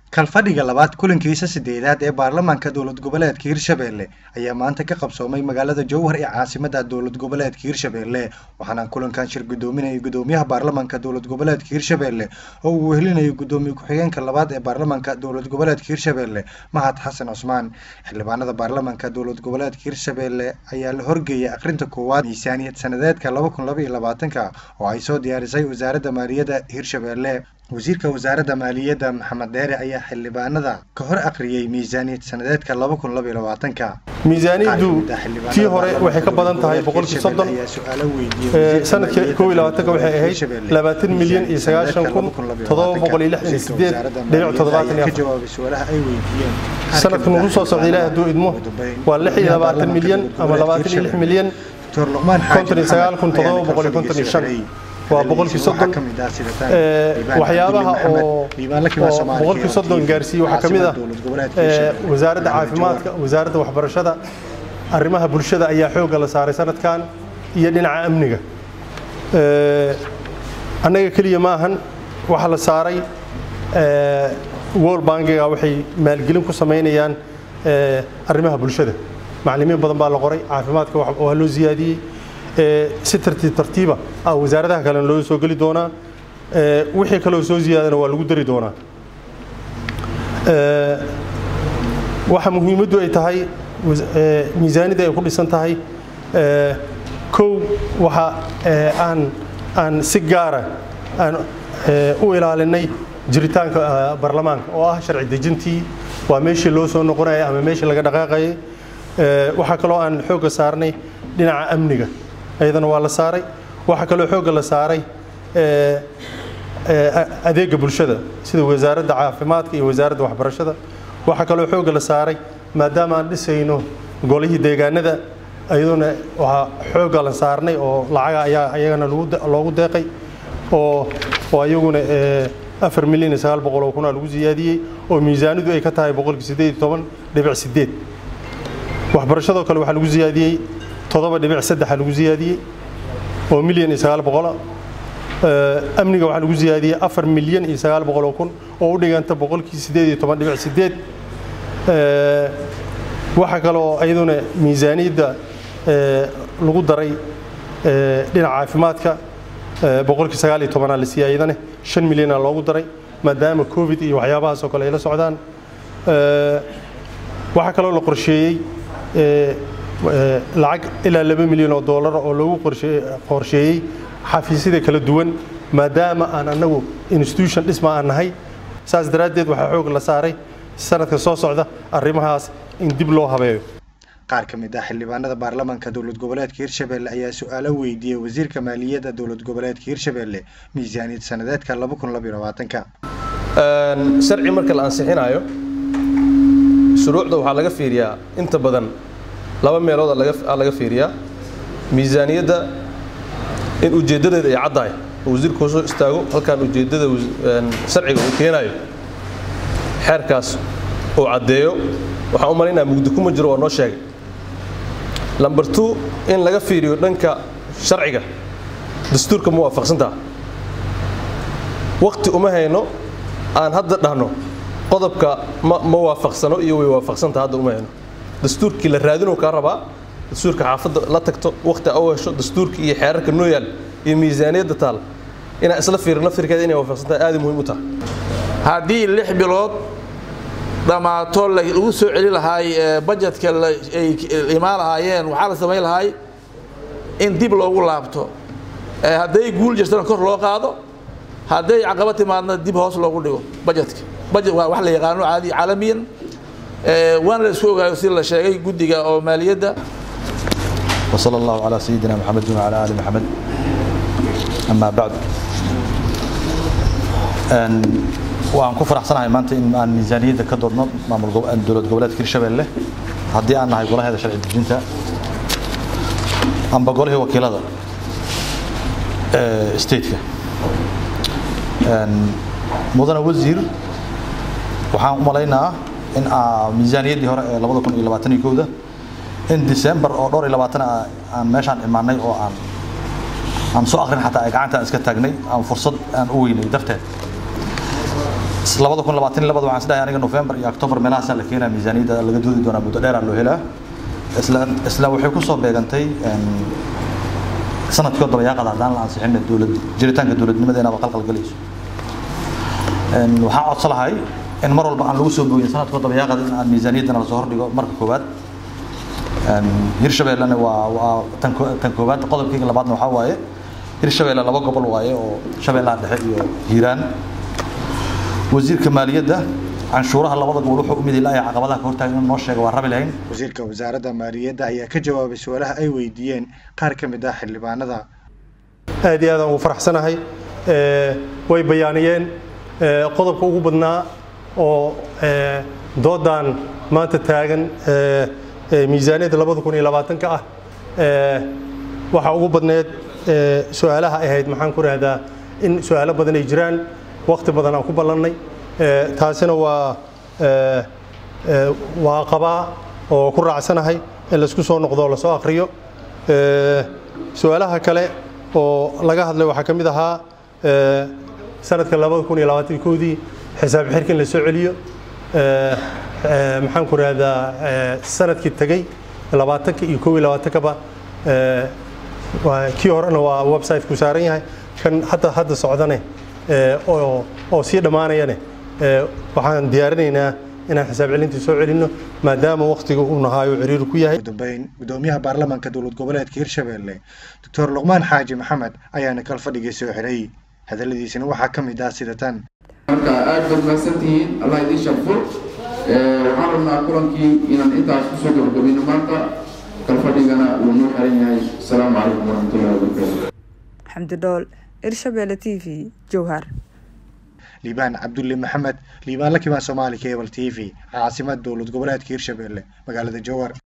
kalfadhiga labaad kulankiisa sideedaad ee baarlamaanka dowlad goboleedka hirshabelle ayaa maanta ka qabsoomay magaalada jowhar ee caasimada dowlad goboleedka hirshabelle waxaana kulankan shir gudoominayay gudoomiyaha baarlamaanka dowlad goboleedka hirshabelle oo uu wehelinayo gudoomiye ku-xigeenka labaad ee baarlamaanka dowlad goboleedka hirshabelle mahad xasan cusmaan xildhibaanada baarlamaanka dowlad goboleedka hirshabelle ayaa la horgeeyay akhrinta koowaad miisaaniyad sanadeedka laba kun laba iyo labaatanka oo ay soo diyaarisay wasaaradda maaliyadda hirshabelle wasiirka wasaaradda maaliyadda maxamed deere ayaa xildhibaanada ka hor akhriyey miisaaniyad sanadeedka laba kun laba iyo labaatanka miisaaniyaddu tii hore waxay ka badan tahay boqolkii soddon sanadkii koob iyo labaatanka waxay ahayd labaatan milyan iyo sagaashan kun toddoba boqol iyo lixdan iyo sideed dhibic toddobaatan iyo afar sanadka nugu soo socda ilaahi hadduu idmo waa lix iyo labaatan milyan ama labaatan iyo lix milyan konton iyo sagaal kun toddoba boqol iyo konton iyo shan waa boqolkii soddon waxyaabaha oo boqolkii soddon gaarsiiyey waxaa ka mid ah wasaaradda caafimaadka wasaaradda waxbarashada arrimaha bulshada ayaa xoogga la saaray sanadkan iyo dhinaca amniga annaga keliya ma ahan waxaa la saaray world bankiga waxay maalgelin ku samaynayaan arrimaha bulshada maclimiin badan baa la qoray caafimaadka waa loo siyaadiyey si tartiib tartiiba ah wasaaradaha kalena loo soo geli doonaa wixii kaloo soo ziyaadana waa lagu dari doonaa waxa muhiimaddu ay tahay miisaanida ay ku dhisan tahay kow waxa aan aan si gaara aan u ilaalinay jiritaanka baarlamaanka oo ah sharci dejintii waa meeshii loo soo noqonayay ama meeshii laga dhaqaaqayay waxaa kaloo aan xoogga saarnay dhinaca amniga ayadana waa la saaray waxaa kaloo xoogga la saaray adeega bulshada sida wasaaradda caafimaadka iyo wasaaradda waxbarashada waxaa kaloo xoogga la saaray maadaama aan dhisayno golihii deegaanada ayaduna waxaa xoogga la saarnay oo lacaga ayaa ayagana loogu deeqay oo oo ayaguna afar milyan iyo sagaal boqol oo kunaa lagu siyaadiyey oo miisaanidu ay ka tahay boqolkii siddeed iyo toban dhibic sideed waxbarashadoo kale waxaa lagu siyaadiyey toddoba dhibic saddexa lagu siyaadiyey oo milyan iyo sagaal boqola amniga waxaa lagu siyaadiyey afar milyan iyo sagaal boqol oo kun oo u dhiganta boqolkii siddeed iyo toban dhibic sideed waxaa kaloo iyaduna miisaaniyadda lagu daray dhinaca caafimaadka boqolkii sagaal iyo tobanaa la siiyey iyadane shan milyana loogu daray maadaama covid iyo waxyaabahaas oo kale ay la socdaan waxaa kaloo la qorsheeyey lacag ilaa laba milyan oo doolar oo loogu qorsheeyey xafiisyada kala duwan maadaama aan annagu institution dhisma aan nahay saas daraaddeed waxaa xoog la saaray sanadka soo socda arrimahaas in dib loo habeeyo qaar ka mid ah xildhibaanada baarlamaanka dowlad goboleedka hirshabelle ayaa su-aalo weydiiyey wasiirka maaliyadda dowlad goboleedka hirshabelle miisaaniyad sanadeedka laba kun laba iyo labaatanka sharci marka la ansixinayo shuruucda waxaa laga fiiriyaa inta badan laba meelood aa laga fiiriyaa miisaaniyadda in ujeeddadeeda ay caddahay oo wasiirku hoosoo istaago halkaan ujeeddada sharciga uu keenayo xeerkaas uu caddeeyo waxaan u malaynaya mugdi kuma jiro waa noo sheegay lamber two in laga fiiriyo dhanka sharciga dastuurka ma waafaqsantaha wakti uma hayno aan hadda dhahno qodobka ma waafaqsano iyo way waafaqsantaha hadda uma hayno dastuurkii la raadinuu kaa rabaa dastuurka xaafadda la tagto wakti a u hesho dastuurkii iyo xeerarka noo yaal iyo miisaaniyadda taal inaan isla fiirin laftirkeeda inay waafaqsantahay aad muhiim u tahay haddii lix bilood dhammaato lagu soo celi lahaay bajetka ay imaan lahaayeen waxaa la samayn lahaay in dib loogu laabto hadday guul jirtana kor loo qaado hadday caqaba timaadna dib hoos loogu dhigo bajetka bajet waa wax la yaqaano caadi caalamiyan waana la isku ogaayo si la sheegay guddiga oo maaliyadda وصلى الله على سيدنا محمد وعلى آل محمد أما بعد waan ku faraxsanahay maanta in aan miisaaniyadda ka doodno maamul dowlad goboleedka hirshabelle haddii aan nahay golaheeda sharci dejinta amba golihii wakiilada stateka mudane wasiir waxaan u malaynaa in miisaaniyaddii hore ee labada kun iyo labaatan iyo kowda in december oo dhowr iyo labaatan aan meeshaan imaanay oo aan aan soo akrin xataa ay gacanta aan iska taagnay aan fursad aan u weynay darteed labada kun labaatan iyo labada waxaan isdhahay aniga November iyo October meelahaasaa la keenaa miisaaniyadda laga doodi doonaa muddo dheeraa loo helaa isla isla waxay ku soo beegantay sanadkii oo dabayaaqada haddaan la ansixin dowlad jiritaanka dowladnimadeena ba qalqal galayso waxaan codsan lahay in mar walba aan lagu soo boogin sanadkoo dabayaaqada in aan miisaaniyaddana lasoo hordhigo marka koowaad hirshabeellena waa waa tan tan koowaad qodobkayga labaadna waxaa waaye hirshabeelle laba gobol waaye oo shabeellaha dhexe iyo hiiraan wasiirka maaliyadda canshuuraha labada gobol wuxuu u mid ilaa caqabadaha ka hortaagan inuu noo sheego waa rabi lahayn wasiirka wasaaradda maaliyadda ayaa ka jawaabay su-aalaha ay weydiiyeen qaar ka mid ah xildhibaanada aad iyo aad aan ugu faraxsanahay way bayaaniyeen qodobka ugu badnaa oo doodan maanta taagan miisaaniyadda labada kun iyo labaatanka ah waxaa ugu badneed su-aalaha ahayd maxaan ku rahdaa in su-aalo badan ay jiraan waqti badan aan ku ballannay taasina waa waa qabaa oo ku raacsanahay in laisku soo noqdo oo lasoo akhriyo su-aalaha kale oo laga hadlay waxaa ka mid ahaa sanadka labada kun iyo labaatan koodii xisaab xirka in la soo celiyo maxaan ku rahdaa sanadkii tegey labaatanka iyo kow iyo labaatankaba kii horena waa website-ku saaran yahay kan hadda hadda socdane oo sii dhammaanayane waxaan diyaarinaynaa inaan xisaab celintii soo celinno maadaama waqtiga uu nahaayo ciriiri ku yahay ugu dambeyn gudoomiyaha baarlamaanka dowlad goboleedka hirshabelle doctor luqmaan xaaji maxamed ayaana kal fadhigii soo xiray hadalladiisina waxaa ka mid ah sida tan marka aad baad mahadsantihiin allah idiin sharfo waxaan rabnaa kulankii inaan intaas kusoo gabagabino maanta kal fadhigana wuu noo xiran yahay asalaamu calaykum waraxmatullahi wabarakaatu xamdi dhool irshabelle t v jowhar liibaan cabdulle maxamed liibaan la kibaan soomaali cable t v caasimad dowlad goboleedka hirshabelle magaalada jowhar